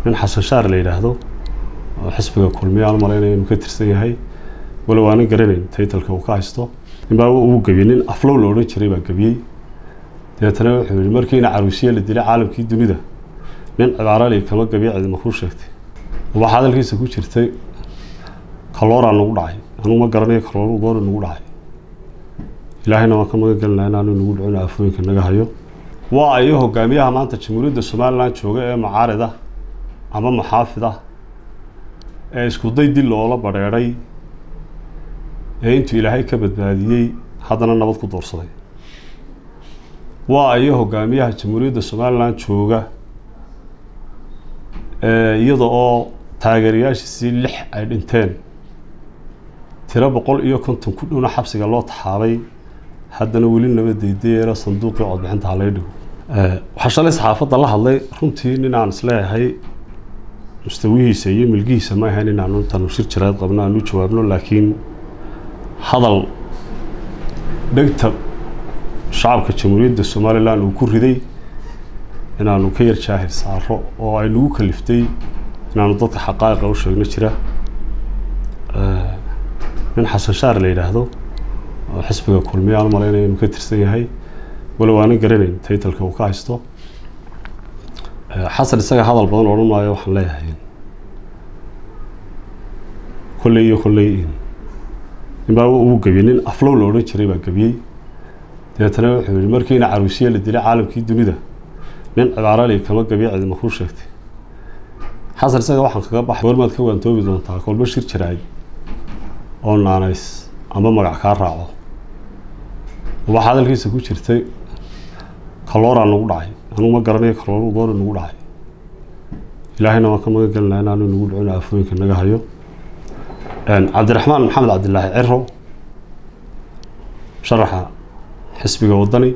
nin xasan shaar la yidhaahdo oo xisbiga kulmiya aan malaynaya inuu ka tirsan yahay walow aanan garanayn taytalka uu ka haysto ninbaa uu gebiyey nin aflow la odhan jiray baa gebiyey dabeetana wuxuu yihi markiina caruusiye la dilay caalamkii dunida nin cibaarali kama gebiya cidima kuu sheegtay waxaa hadalkiisa ku jirtay kalooraa nagu dhacay anugu ma garanayo kalooru goori nagu dhacay ilaahayna waan ka magan gelinaha inaanu nagu dhicin aafooyinka naga hayo waa ayo hogaamiyaha maanta jamhuuriyadda somalilan jooga ee mucaarida ama muxaafid ah ee iskuday dil loola badheedhay ee intuu ilaahay ka badbaadiyey haddana nabad ku doorsaday waa ayo hogaamiyaha jamhuuriyadda somalilan jooga iyada oo taageerayaashiisii lix ay dhinteen tiro boqol iyo konton ku dhowna xabsiga loo taxaabay haddana weli nabadeydayeera sanduuqii codbixinta halay dhigo waxaa shalay saxaafadda la hadlay runtii nin aan isleeyahay mustawihiisa iyo milgihiisa ma ahayn inaanu intaanu shir jiraad qabno aanu jawaabno laakiin hadal dhegta shacabka jamhuuriyadda somalilan uu ku riday inaanu ka yar jaahir saaro oo ay nagu kaliftay inaanu dadka xaqaa'iqa u sheegno jira nin xasan shaar la yidhaahdo oo xisbiga kulmiya aan malaynaya inuu ka tirsan yahay walow aanan garanayn taytalka uu ka haysto xasan isaga hadal badan odhan maayo waxaan leeyahay kolley iyo kolley ninbaa uu gebiyey nin aflow la odhan jiray baa gebiyey dabeetana wuxuu yihi markiina caruusiye la dilay caalamkii dunida nin cibaarali kama gebiya cidima kuu sheegtay xasan isaga waxaan kaga baxay goormaad ka waantoobi doontaa kolba shir jiraay oo naanays ama magac kaa raaco waxaa hadalkiisa ku jirtay kalooraa nagu dhacay anugu ma garanayo kalooru goori nagu dhacay ilaahayna waan ka magan gelinaha inaanu nagu dhicin aafooyinka naga hayo cabdiraxmaan maxamed cabdilaahi ciro sharaxa xisbiga waddani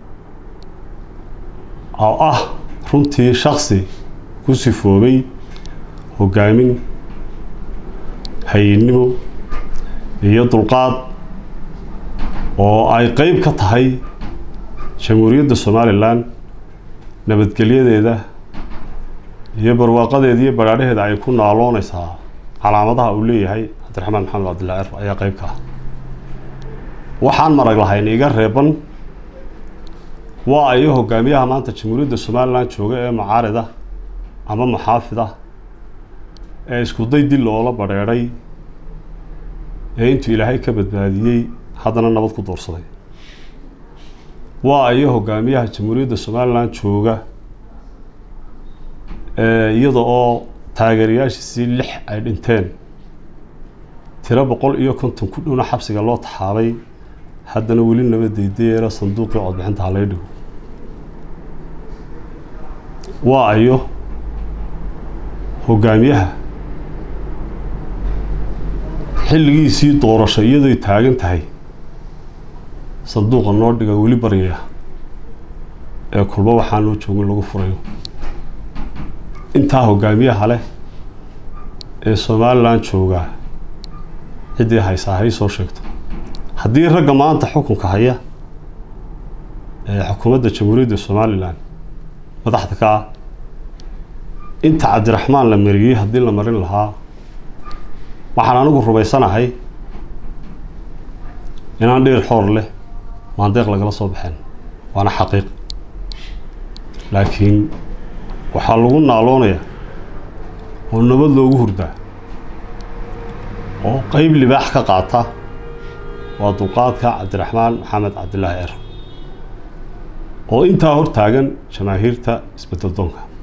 oo ah runtii shaksi ku sifoobay hogaamin hayinimo iyo dulqaad oo ay qeyb ka tahay jamhuuriyadda somalilan nabadgelyadeeda iyo barwaaqadeeda iyo badhaadhaheeda ay ku naalooneysaa calaamadaha uu leeyahay cabdiraxmaan maxamed cabdillahi ciro ayaa qeyb ka ah waxaan marag lahayn iga reeban waa ayo hogaamiyaha maanta jamhuuriyadda somalilan jooga ee mucaarida ama muxaafid ah ee iskuday dil loola badheedhay ee intuu ilaahay ka badbaadiyey haddana nabad ku doorsaday waa ayo hogaamiyaha jamhuuriyadda somalilan jooga iyada oo taageerayaashiisii lix ay dhinteen tiro boqol iyo konton ku dhowna xabsiga loo taxaabay haddana weli nabadeydayeera sanduuqii codbixinta halay dhigo waa ayo hogaamiyaha xilligiisii doorasho iyadoy taagan tahay sanduuqa noo dhiga weli baryaya ee kulba waxaa noo joogin lagu furayo intaa hogaamiyaha leh ee somalilan joogaa ciddii haysaa hay soo sheegto haddii ragga maanta xukunka haya ee xukuumadda jamhuuriyadda somalilan madaxda ka ah inta cabdiraxmaan la mariyey haddii la marin lahaa waxaan anigu rumaysanahay inaan dheer xoor leh maandeeq lagala soo baxeen waana xaqiiq laakiin waxaa lagu naaloonayaa oo nabad loogu hurdaa oo qeyb libaax ka qaata waa dulqaadka cabdiraxmaan maxamed cabdilaahi ciro oo intaa hor taagan jamaahiirta isbedel doonka